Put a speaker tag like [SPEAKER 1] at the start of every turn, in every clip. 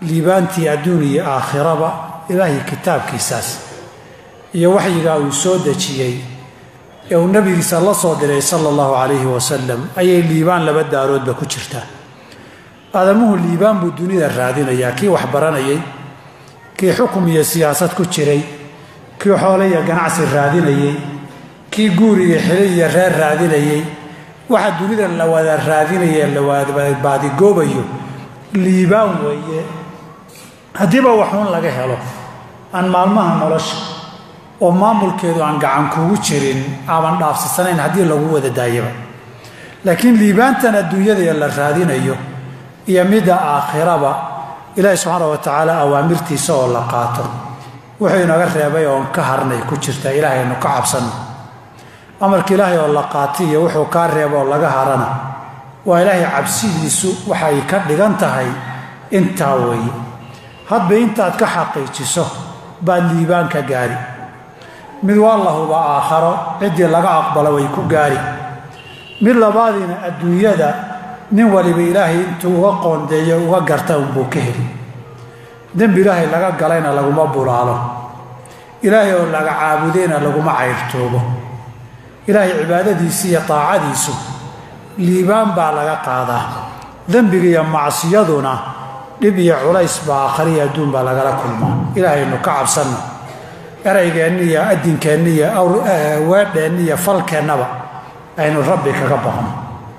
[SPEAKER 1] liibaantii adduun iyo aakhiraba ilaahay kitaabkiisaas iyo waxyigaa uu soo dejiyey ee uu nebigiisa la soo diray sala allahu calayhi wasalam ayay liibaan laba daaroodba ku jirtaa aadamuhu liibaan buu dunida raadinayaa kii wax baranayay kii xukum iyo siyaasad ku jiray kii xoole iyo ganacsi raadinayey kii guur iyo xili iyo reer raadinayey waxa dunida la wada raadinaya la wadabaadigoobayo liibaan weeye haddiiba waxuun laga helo aan maalmaha nolosha oo maamulkeedu aan gacan kugu jirin aaban dhaafsasanayn haddii lagu wada daayaba laakiin liibaantan adduunyada la raadinayo iyo midda aakhiraba ilaahi subxaana wa tacaala awaamirtiisa oo la qaato wuxuu inaga reebay oon ka harnay ku jirta ilaahay aynu ka cabsanno amarka ilaahay oo la qaato iyo wuxuu kaa reebo oo laga harana waa ilaahay cabsidiisu waxay ka dhigan tahay intaa weeye hadba intaad ka xaqiijiso baad liibaan ka gaari mid waa la huba aakharo ciddii laga aqbalo way ku gaari mid labaadiina adduunyada nin waliba ilaahay intuu uga qoondeeyo uga garta unbuu ka heli dembi ilaahay laga galayna laguma bulaalo ilaahay oo laga caabudayna laguma cayrtoobo ilaahay cibaadadiisi iyo taacadiisu liibaan baa laga qaadaa dembiga iyo macsiyaduna dhib iyo culays baa aakhariya adduun baa lagala kulmaa ilaahaynu ka cabsanno eraygeenni iyo addinkeenni iyo weedheenni iyo falkeennaba aynu rabbi kaga baqno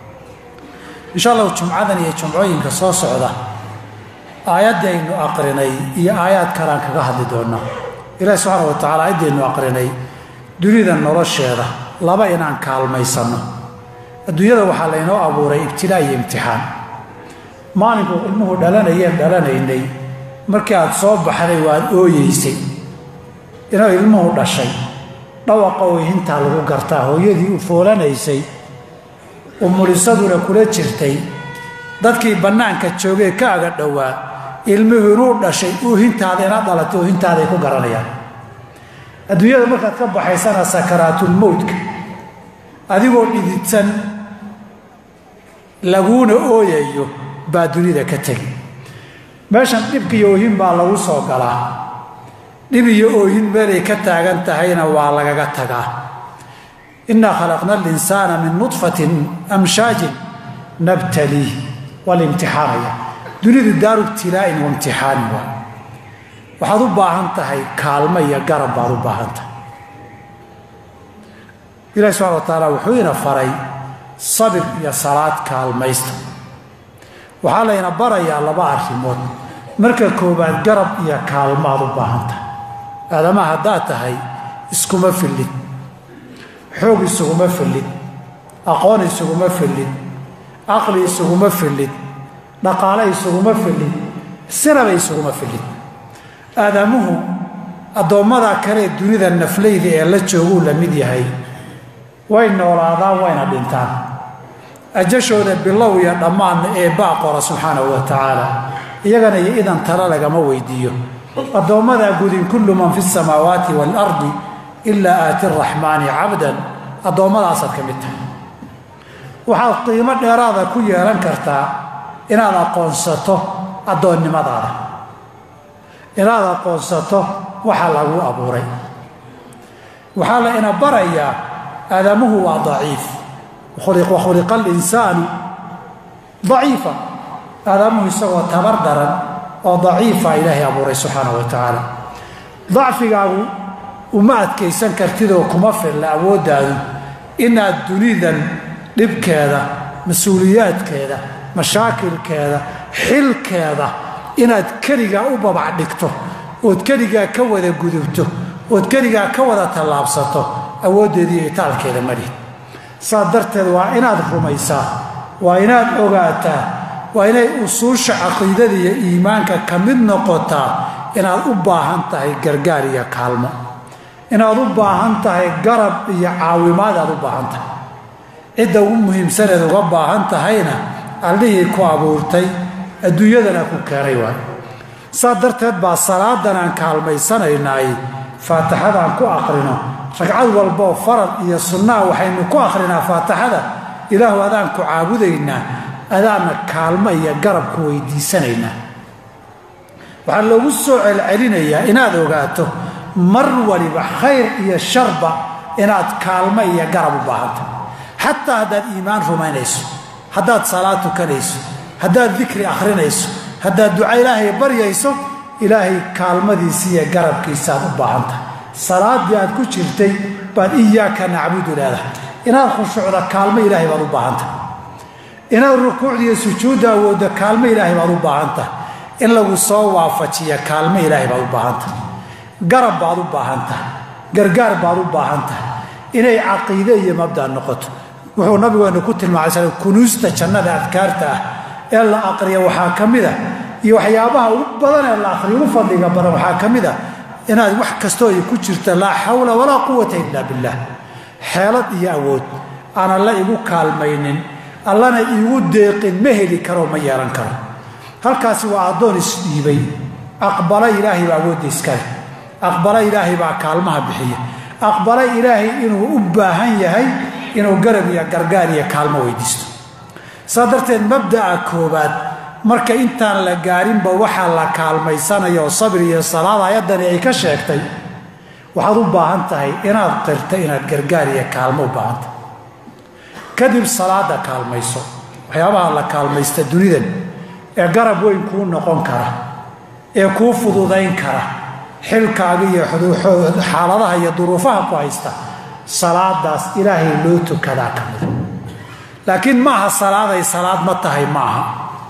[SPEAKER 1] insha allahu jumcadan iyo jumcooyinka soo socda aayaddaynu aqrinay iyo aayaad kalean kaga hadli doonnaa ilaahi subxaana wa tacala aayaddaynu aqrinay dunida nolosheeda laba inaan kaalmaysanno adduunyada waxaa laynoo abuuray ibtilaa iyo imtixaan maalinku ilmuhu dhalanayeen dhalanaynay markii aad soo baxday waad ooyeysay inuu ilmuhu dhashay dhawaqa ooyhintaa lagu gartaa hooyadii u foolanaysay umulisaduna kula jirtay dadkii bannaanka joogee ka aga dhowaa ilmuhu inuu dhashay oohintaada inaad dhalatay oohintaaday ku garanayaan adduunyada markaad ka baxaysana sakaraatulmowtka adigoo dhididsan laguuna ooyayo baa dunida ka tegi meeshan dhibka iyo oohin baa lagu soo galaa dhib iyo oohin meelay ka taagan tahayna waa lagaga tagaa innaa khalaqna alinsaana min nudfatin amshaajin nabtaliih waa la imtixaanaya dunidu daaru ibtilaa'in wa imtixaanin waa waxaad u baahan tahay kaalmo iyo garab baad u baahan tahay ilahi subxana wa tacaala wuxuu ina faray sabir iyo salaad kaalmaysta waxaa layna barayaa laba arrimood marka koowaad garab iyo kaalmaad u baahan tahay aadama haddaad tahay iskuma fillid xoog isuguma fillid aqoon isuguma fillid caqli isuguma fillid dhaqaale isuguma fillid sinaba isuguma fillid aadamuhu addoommada kalee dunida naflayda ee la jooguu la mid yahay way noolaadaan wayna dhintaan ajashooda bilow iyo dhammaanna ee baa qora subxaanahu wa tacaala iyagana iyo idan tala lagama weydiiyo addoommadaa gudin kullu man fi samaawaati waalardi ilaa aati araxmaani cabdan addoommadaasad ka mid tahay waxaad qiimo dheeraada ku yeelan kartaa inaad aqoonsato addoonnimadaada inaad aqoonsato waxa lagu abuuray waxaa la ina barayaa aadamuhu waa daciif wa khuliqa alinsaanu daciifa aadamuhu isagoo tabar daran oo daciifa ilaahay abuuray subxaana wa tacaala dacfigaagu uma adkaysan kartidoo kuma filla awooddaadu inaad dunidan dhibkeeda mas-uuliyaadkeeda mashaakilkeeda xilkeeda inaad keligaa u babac dhigto ood keligaa ka wada gudubto ood keligaa ka wada tallaabsato awooddeediiyo itaalkeeda madhid saas darteed waa inaad rumaysaa waa inaad ogaataa waa inay usuusha caqiidada iyo iimaanka ka mid noqotaa inaad u baahan tahay gargaar iyo kaalmo inaad u baahan tahay garab iyo caawimaad aad u baahan tahay cidda ugu muhiimsaneed uga baahan tahayna allihii ku abuurtay adduunyadana ku keenay waay saas darteed baa salaadan aan kaalmaysanaynaay faatixadaan ku aqrino ragcad walboo farad iyo sunnaa waxaynu ku akhrinaa faatixada ilaahu adaan ku caabudaynaa adaana kaalmo iyo garab ku weydiisanaynaa waxaa loogu soo celcelinayaa inaad ogaato mar waliba khayr iyo sharba inaad kaalmo iyo garab u baahanta xataa haddaad iimaan rumaynayso haddaad salaad tukanayso haddaad dikri akhrinayso haddaad duca ilaahay baryayso ilaahay kaalmadiisi iyo garabkiisaaad u baahantahay salaaddii aad ku jirtay baad iyaaka nacbudu leedahay inaad khushuucda kaalmo ilaahay baad u baahantahay inaad rukuucda iyo sujuudda awoodda kaalmo ilaahay baad u baahantahay in lagu soo waafajiya kaalmo ilaahay baad u baahantahay garab baad u baahantahay gargaar baad u baahantahay inay caqiide iyo mabda noqoto wuxuu nabigeenu ku tilmaamay sal kunuusta jannada adkaarta ah ee la aqriya waxaa ka mid a iyo waxyaabaha ugu badan ee la aqriyo ugu fadliga badan waxaa ka mid a inaad wax kastoo ay ku jirta laa xawla walaa quwata ila billah xeelad iyo awood aan alla igu kaalmaynin allana iigu deeqin ma heli karo ma yeelan karo halkaasi waa addoon isdhiibay aqbala ilaahay baa awoodda iskale aqbala ilaahay baa kaalmaha bixiya aqbala ilaahay inuu u baahan yahay inuu garab iyo gargaar iyo kaalmo weydiisto saa darteed mabda'a koobaad marka intaan la gaarinba waxaa la kaalmaysanaya oo sabir iyo salaad ayaddani ay ka sheegtay waxaad u baahan tahay inaad qirta inaad gargaar iyo kaalmo u baahan tahay kadib salaada kaalmayso waxyaabaha la kaalmaysta dunidan ee garab weyn kuu noqon kara ee kuu fududayn kara xilkaaga iyo xaaladaha iyo duruufaha ku haysta salaadaas ilaahay loo tukadaa ka mida laakiin maaha salaaday salaad ma tahay maaha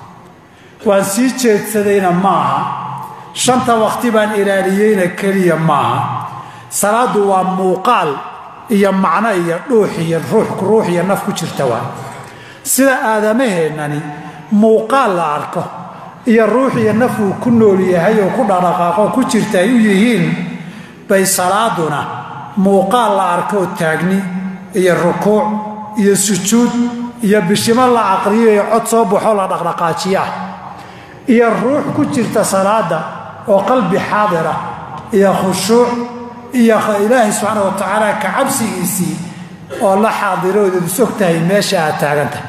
[SPEAKER 1] waan sii jeedsadayna maaha shanta waqti baan ilaaliyeyna keliya maaha salaaddu waa muuqaal iyo macno iyo dhuux iyo ruux iyo naf ku jirta waa sida aadamaheennani muuqaal la arko iyo ruux iyo naf uu ku nool yahay oo ku dhaqdhaqaaqo ku jirta ay u yihiin bay salaaduna muuqaal la arkoo taagni iyo rukuuc iyo sujuud iyo bishimo la aqriyo iyo cod soo baxo la dhaqdhaqaajiyo ah iyo ruux ku jirta salaada oo qalbi xaadira iyo khushuuc iyo ilaahay subxaana wa tacaala ka cabsigiisii oo la xaadiroodad is og tahay meesha aad taagantahay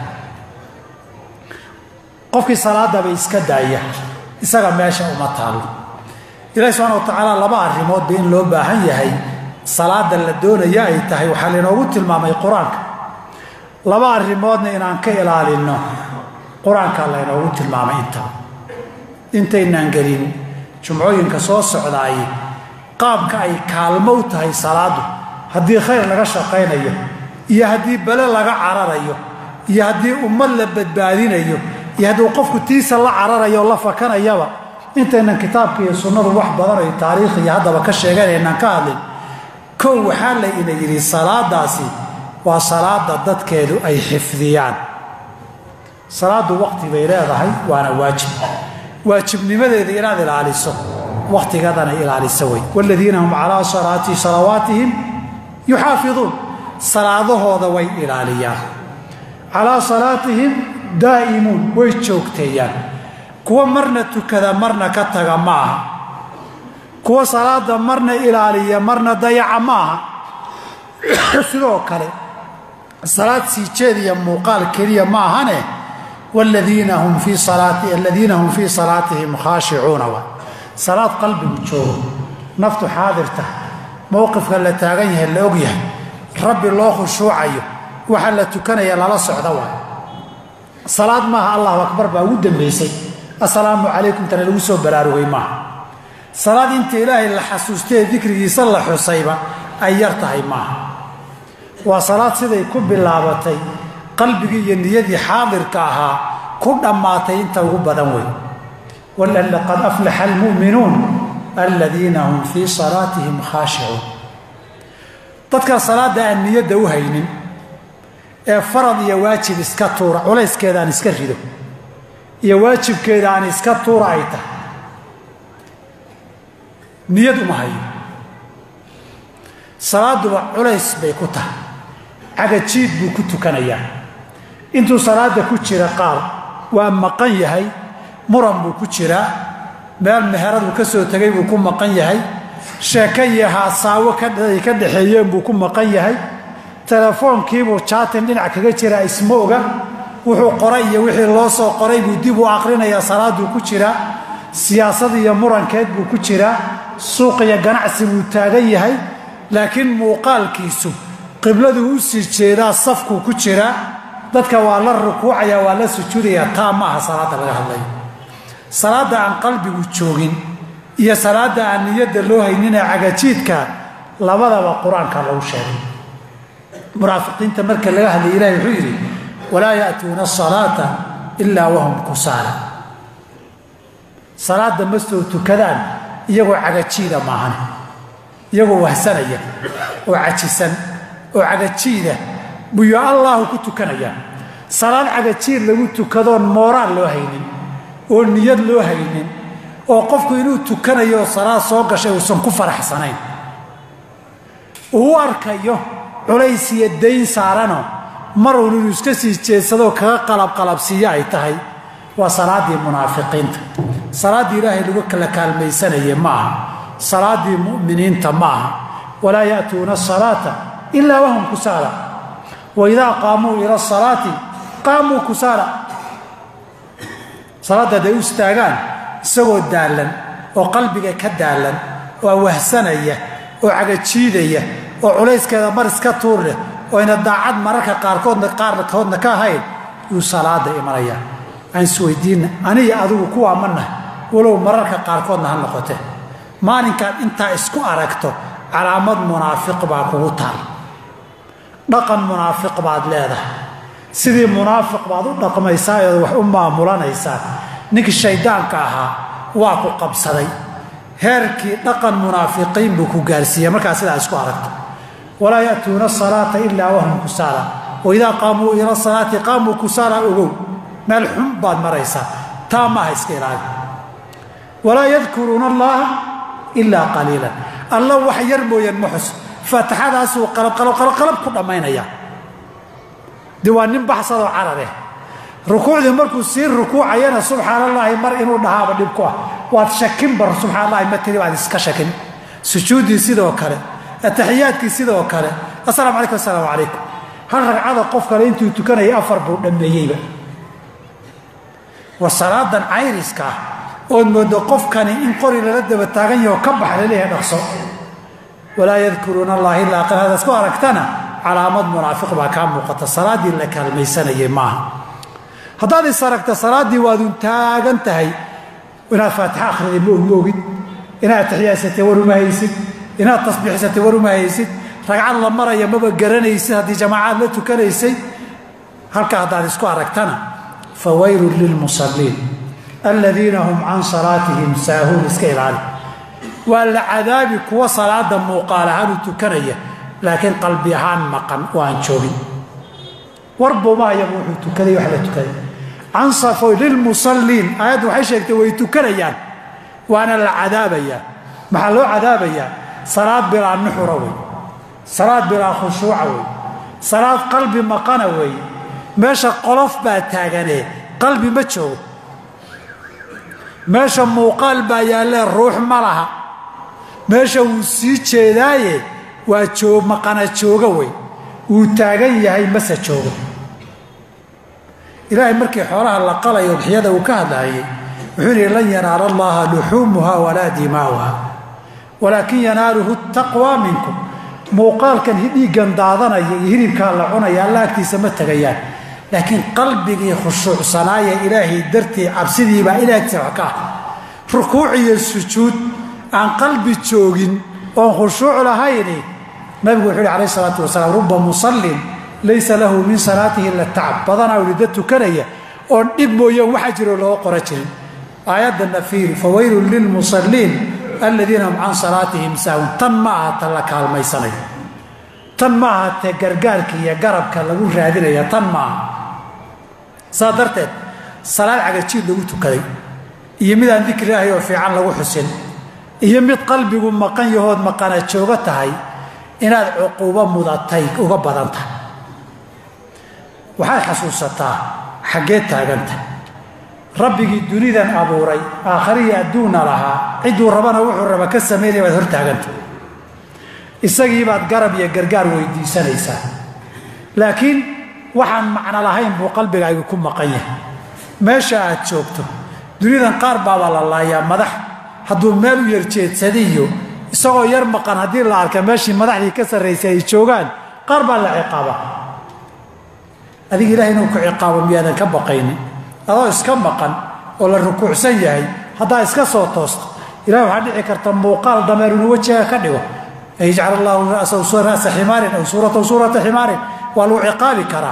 [SPEAKER 1] qofkii salaadaba iska daaya isaga meesha uma taallo ilahi subxana wa tacaala laba arrimoodba in loo baahan yahay salaada la doonaya ay tahay waxaa lainoogu tilmaamay qur-aanka laba arrimoodna inaan ka ilaalinno qur-aanka laynoogu tilmaamay intaba intaynaan gelin jumcooyinka soo socdaay qaabka ay kaalmo u tahay salaadu haddii khayr laga shaqaynayo iyo haddii bale laga cararayo iyo haddii ummad la badbaadinayo iyo hadduu qofku tiisa la cararayo o la fakanayaba intaynan kitaabka iyo sunnadu wax badan ay taariikh iyo haddaba ka sheeganaynaan ka hadlin kow waxaa la ina yidhi salaadaasi waa salaada dadkeedu ay xifdiyaan salaaddu waqti bay leedahay waana waajib waajibnimadeeda inaad ilaaliso wakhtigadana ilaalisa wey waaladiina hum calaa salaati salawaatihim yuxaafiduun salaadahooda way ilaaliyaan calaa salaatihim daa'imuun way joogteeyaan kuwa marna tukada marna ka taga ma aha kuwa salaada marna ilaaliya marna dayaca ma aha sidoo kale salaad sii jeediya muuqaal keliya ma ahane wladiina hum fii salaati aladiina hum fii salaatihim khaashicuuna wa salaad qalbigu joogo naftu xaadirta mowqifka la taagan yahay la og yahay rabbi loo khushuucayo waxa la tukanaya lala socda waay salaad maaha allahu akbar baa ugu dambaysay assalaamu calaykum tana lagu soo baraarugay maaha salaad inta ilaahay la xasuustee dikrigiisa la xusayba ay yar tahay maaha waa salaad siday ku bilaabatay qalbigii iyo niyadii xaadirka ahaa ku dhammaatay inta ugu badan wey qad aflaxa almu'minuun aladiina hum fii salaatihim khaashicuun dadka salaadda aan niyadda u haynin ee farad iyo waajib iska tuura culayskeeda aan iska rido iyo waajibkeeda aan iska tuura ay tahay niyad uma hayo salaaduba culays bay ku tahay cagajiid buu ku tukanayaa intuu salaada ku jira qaar waa maqan yahay muran buu ku jiraa meel meheradu ka soo tegay buu ku maqan yahay sheeko iyo haasaawo ay ka dhaxeeyeen buu ku maqan yahay telefoonkiibuu jaatin dhinac kaga jiraa isma oga wuxuu qoray iyo wixii loo soo qoray buu dib u aqrinayaa salaaduu ku jiraa siyaasad iyo murankeed buu ku jiraa suuq iyo ganacsi buu taagan yahay laakiin muuqaalkiisu qibladuu u sii jeedaa safkuu ku jiraa dadka waa la rukuucaya waa la sujuudaya taa ma aha salaadda laga hadlayo salaadda aan qalbigu joogin iyo salaadda aan niyadda loo hayninee cagajiidka labadaba qur-aanka lagu sheegay munaafiqiinta marka laga hadlaya ilahi wuxuu yidhi walaa ya'tuuna asalaata ilaa wahum kusaala salaadda ma soo tukadaan iyagoo cagajiida maahan iyagoo wahsanaya oo cajisan oo cagajiida buyuu allaahu ku tukanayaan salaad cagajiid lagu tukadoon mooraan loo haynin oo niyad loo haynin oo qofku inuu tukanayo oo salaad soo gashay uusan ku faraxsanayn uu u arkayo culays iyo dayn saarano maruun inuu iska sii jeedsadoo kaga qalabqalabsiiyo ay tahay waa salaaddii munaafiqiinta salaaddii ilaahay lagu kala kaalmaysanayay ma aha salaaddii mu'miniinta ma aha walaa ya'tuuna asalaata ilaa wahum kusaala wa idaa qaamuu ila asalaati qaamuu kusaala salaadda hadday u istaagaan isagoo daallan oo qalbiga ka daallan oo wahsanaya oo cagajiidaya oo culayskeeda mar iska tuur leh oo ayna daacad mararka qaarkoodna qaarkoodna ka ahayn yuu salaada imanaya aan isweydiinna aniga adigu kuwaa ma nahay walow mararka qaarkoodna ha noqote maalinkaad intaa isku aragto calaamad munaafiq baa kugu taal dhaqan munaafiq baad leedahay sidii munaafiq baad u dhaqmaysaa eed wax u maamulanaysaa ninkii shayddaanka ahaa waa ku qabsaday heerkii dhaqan munaafiqiin buu ku gaarsiiyey markaa sidaa isku aragto walaa ya'tuuna asalaata ilaa wahum kusaala wa idaa qaamuu ila salaati qaamuu kusaala ogow meel xun baad maraysaa taa maaha iska ilaali walaa yadkuruuna allaha ilaa qaliilan alla wax yar mooyaan ma xus faatixadaasuu qalabqalabqalab ku dhammaynaya de waa nin baxsadoo carareh rukuucdii markuu sii rukuucayana subxaan allaahi mar inuu dhahaaba dhib ku ah waad shakinbar subxaan allahi ma tiri waad iska shakin sujuuddii sidoo kale ataxiyaadkii sidoo kale asalamu calaykum assalaamu calaykum hal ragcada qof kale intuu tukanaya afar buu dhammeeyeyba war salaadan cayriska ah ood moodo qofkani in qori lala daba taagan yaho ka bax laleeyahay dhaqso walaa yadkuruuna allaha ilaa qal hadaad ku aragtana calaamad munaafiq baa kaa muuqata salaaddii la kaalmaysanayay maaha haddaad is aragta salaaddii waadun taagan tahay inaad faatixa akhriday ma og ma ogid inaad taxiyaysatay war uma haysid inaad tasbiixsatay war uma haysid ragcad la maraya maba garanaysid haddii jamaacaad la tukanaysay halka haddaad isku aragtana fa waylun lilmusalliin aladiina hum can salaatihim saahuun iska ilaali waa la cadaabi kuwa salaada muuqaal ahaan u tukanaya laakiin qalbi ahaan maqan oo aan joogin warbumaayaba wuxuu tukaday wax la tukaday cansafo lilmusalliin aayaddu waxay sheegtay way tukanayaan waana la cadaabayaa maxaa loo cadaabayaa salaad bilaa nuxura wey salaad bilaa khushuuca wey salaad qalbi maqana wey meesha qolof baa taaganee qalbi ma joogo meesha muuqaal baa yaallee ruux ma laha meesha wuu sii jeedaaye waa joo maqana jooga wey wuu taagan yahay mase joogo ilaahay markii xoolaha la qalayo bixyada uu ka hadlaayay wuxuu yihi lan yanaala allaha luxuumuha walaa dimaa'uha walaakin yanaaluhu taqwa minkum muuqaalkan dhiiggan daadanaya iyo hilibkaa la cunaya alla agtiisa ma tegayaan laakiin qalbigii khushuucsanaaya ilaahay dartii cabsidiibaa ilaagtiisa wax ka ah rukuuc iyo sujuud aan qalbi joogin oon khushuuc lahayni nabigu wuxuu yhi alayh isalaatu wasalaam ruba musallin laysa lahu min salaatihi ila tacab badanaa ulida tukanaya oon dhib mooyaan waxa jiroo looga qora jirin aayaddanna fiiri fawaylun lilmusalliin aladiina hum can salaatihim saahun tan ma aha ta la kaalmaysanayo tan ma aha te gargaarka iyo garabka lagu raadinaya tan ma aha saa darteed salaad cagajiid lagu tukaday iyo mid aan dikri ahay oo fiican lagu xusin iyo mid qalbigu maqan yahood maqana joogo tahay inaad cuquubo mudatay uga badan tahay waxaad xasuusataa xaggee taaganta rabbigii dunidan abuuray aakhariyi adduunna lahaa cidduu rabana wuxuu raba ka samaynaya baad hortaaganta isagiibaad garab iyo gargaar weydiisanaysaa laakiin waxaan macno lahayn buu qalbigaagu ku maqan yahay meesha aad joogto duniyadan qaar baabaa la laayaa madax hadduu meel u yarjeedsadiyo isagoo yar maqan haddii la arka meeshii madaxdii ka sarraysay ay joogaan qaar baa la ciqaaba adiga ilahay inuu ku ciqaabo miyaadan ka baqaynin adoo iska maqan oo la rukuucsan yahay haddaa iska soo toosto ilahi waxaa dhici karta muuqaal dameer inuu wejiga ka dhigo an yajcal allahu ra'sa ximaarin aw suuratahu suurata ximaarin waa lagu ciqaabi karaa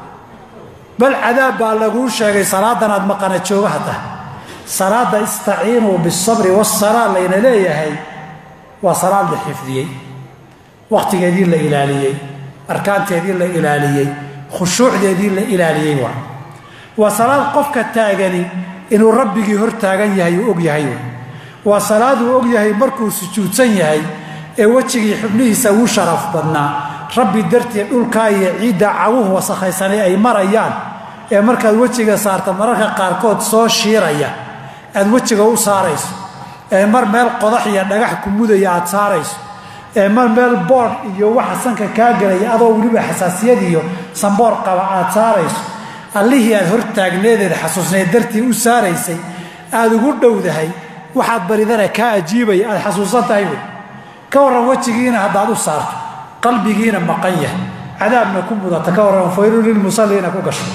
[SPEAKER 1] bal cadaab baa laguu sheegay salaadan aad maqana jooga hadda salaada istaciinuu bisabri wasalaa layna leeyahay waa salaad la xifdiyey wakhtigeedii la ilaaliyey arkaanteedii la ilaaliyey khushuucdeedii la ilaaliyey waa waa salaad qofka taagani inuu rabbigii hor taagan yahay uu og yahay waa salaad uu og yahay markuu sujuudsan yahay ee wejigii xubnihiisa ugu sharaf badnaa rabbi dartii dhulkaa iyo ciidda caguhu wasakhaysanay ay marayaan ee markaad wejiga saarta mararka qaarkood soo shiiraya aad wejiga u saarayso ee mar meel qodax iyo dhagax ku mudaya aad saarayso ee mar meel boodh iyo waxa sanka kaa gelaya adoo weliba xasaasiyad iyo samboor qaba aad saarayso allihii aad hor taagneedeed xasuusneed dartii u saaraysay aad ugu dhowdahay waxaad baridana kaa ajiibaya aad xasuusan tahay wey ka warran wejigiina haddaad u saarto qalbigiina maqan yahay cadaabna ku mudata ka warran faylu lilmusalliina ku gasho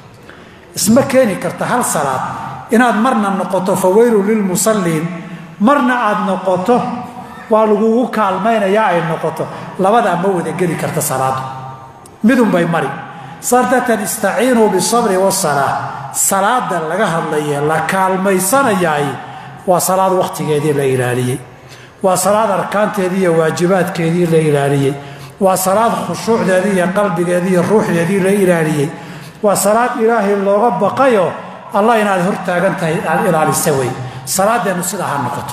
[SPEAKER 1] isma keeni karta hal salaad inaad marna noqoto fawaylu lilmusalliin marna aad noqoto waa lagugu kaalmaynayaa ay noqoto labadaa ma wada geli karta salaadu midunbay mari saas darteed istaciinuu bisabri wasalaa salaada laga hadlaye la kaalmaysanayaay waa salaad wakhtigeedii la ilaaliyey waa salaad arkaanteedii iyo waajibaadkeedii la ilaaliyey waa salaad khushuucdeedii iyo qalbigeedii iyo ruuxdeedii la ilaaliyey waa salaad ilaahay looga baqayo allah inaad hor taagan tahay aad ilaalisa wey salaadeennu sidaa ha noqoto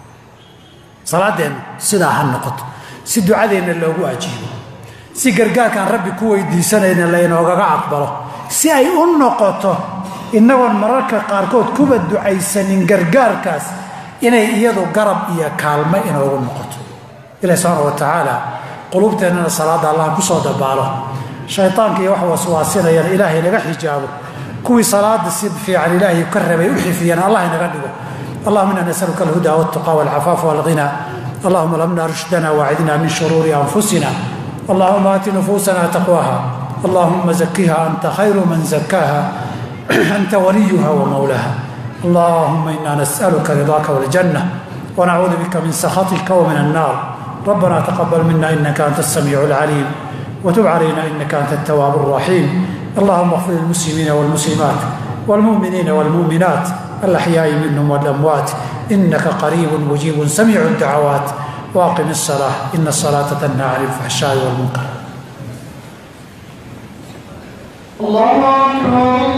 [SPEAKER 1] salaadeennu sidaa ha noqoto si ducadeenna loogu ajiibo si gargaarkaan rabbi ku weydiisanayna laynoogaga aqbalo si ay u noqoto innagoon mararka qaarkood kuba ducaysanin gargaarkaas inay iyadu garab iyo kaalmo inoogu noqoto ilahi subxaana wa tacaala quluubteennana salaadda allah ku soo dabaalo shaytaanka iyo wax waswaasinayana ilaahay naga xijaabo kuwii salaada si fiican ilaahay ka rabay u xifdiyana allah inaga dhigo allahuma ina nasaluka alhuda waltuqa walcafaafa walghina allahuma lamna rushdana waacidna min shuruuri anfusina allahuma aati nufuusana taqwaha allahuma zakiha anta khayru man zakaaha anta waliyuha wamawlaha اللهم إنا نسألك رضاك والجنة ونعوذ بك من سخطك ومن النار ربنا تقبل منا إنك أنت السميع العليم وتب علينا إنك أنت التواب الرحيم اللهم اغفر للمسلمين والمسلمات والمؤمنين والمؤمنات الأحياء منهم والأموات إنك قريب مجيب سميع الدعوات واقم الصلاة إن الصلاة تنهى عن الفحشاء والمنكر
[SPEAKER 2] الله أكبر